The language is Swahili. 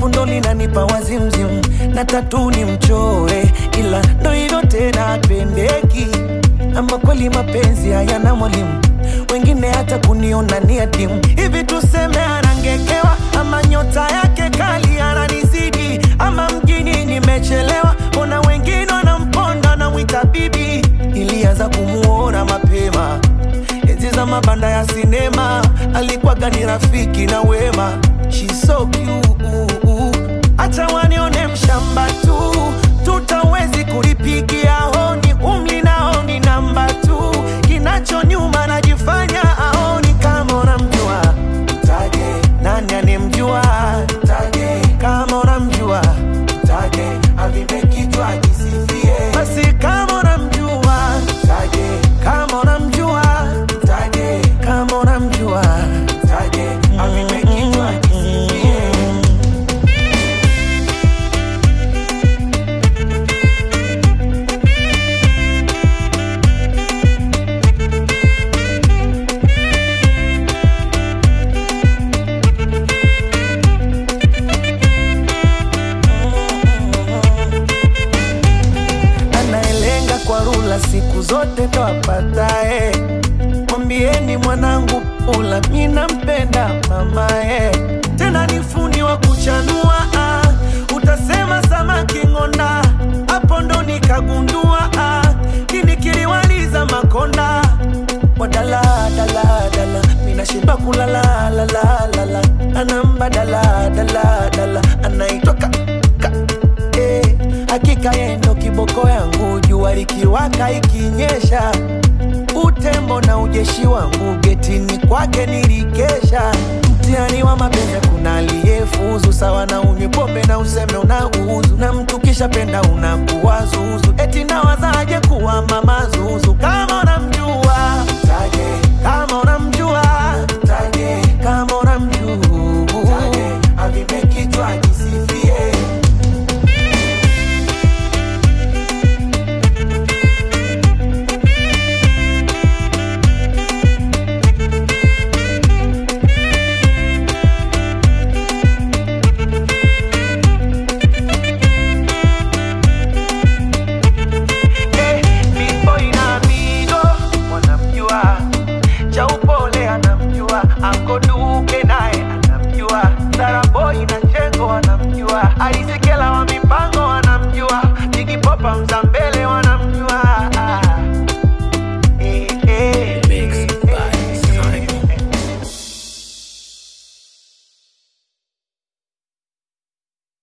shepu ndo linanipa wazimzim na tatu ni mchore, ila ndo hivyo tena apendeki. Ama kweli mapenzi hayana mwalimu, wengine hata kuniona ni adimu. Hivi tuseme anangekewa, ama nyota yake kali ananizidi, ama mjini nimechelewa, mbona wengine wanamponda na mwita bibi. Ilianza kumuona mapema enzi za mabanda ya sinema, alikuwaga ni rafiki na wema. She's so cute, acha wanione mshamba tu, tutawezi kulipigia honi, umli nao ni namba tu, kinacho nyuma najifanya aoni. Kama unamjua mtaje, nani anemjua mtaje, kama unamjua mtaje, avipe kichwa ajisifie. Basi kama unamjua mtaje, kama unamjua mtaje, kama unamjua mtaje, avipe kichwa ajisifie. anayelenga kwa rula siku zote ndo apatae. Mwambieni mwanangu pula, mi nampenda mamae, tena ni fundi wa kuchanua ah. Utasema samaki ng'onda, hapo ndo nikagundua ah. Kini kiliwaliza makonda wadala dala dala, minashiba kulala la la la la, anamba dala dala dala, anaitwa ka, ka eh, hakika yeye ndo kiboko yangu, jua likiwaka ikinyesha, utembo na ujeshi wangu getini kwake nilikesha. Mtihani wa mapenzi, kuna aliyefuzu sawa na unywe pombe na useme unauzu, na mtu kisha penda unakuwa zuzu, eti nawazaje kuwa mama zuzu kama unamjua mtaje, kama unamjua mtaje, kama unamjua mtaje, avipe kichwa ajisifie. Eh, Big Boy na Mido wanamjua, cha upole anamjua, Anko Duke naye anamjua, Sara Boy na Chengo wanamjua, Alisekela wa mipango wanamjua, Jigi Popa Mzambele wanamjua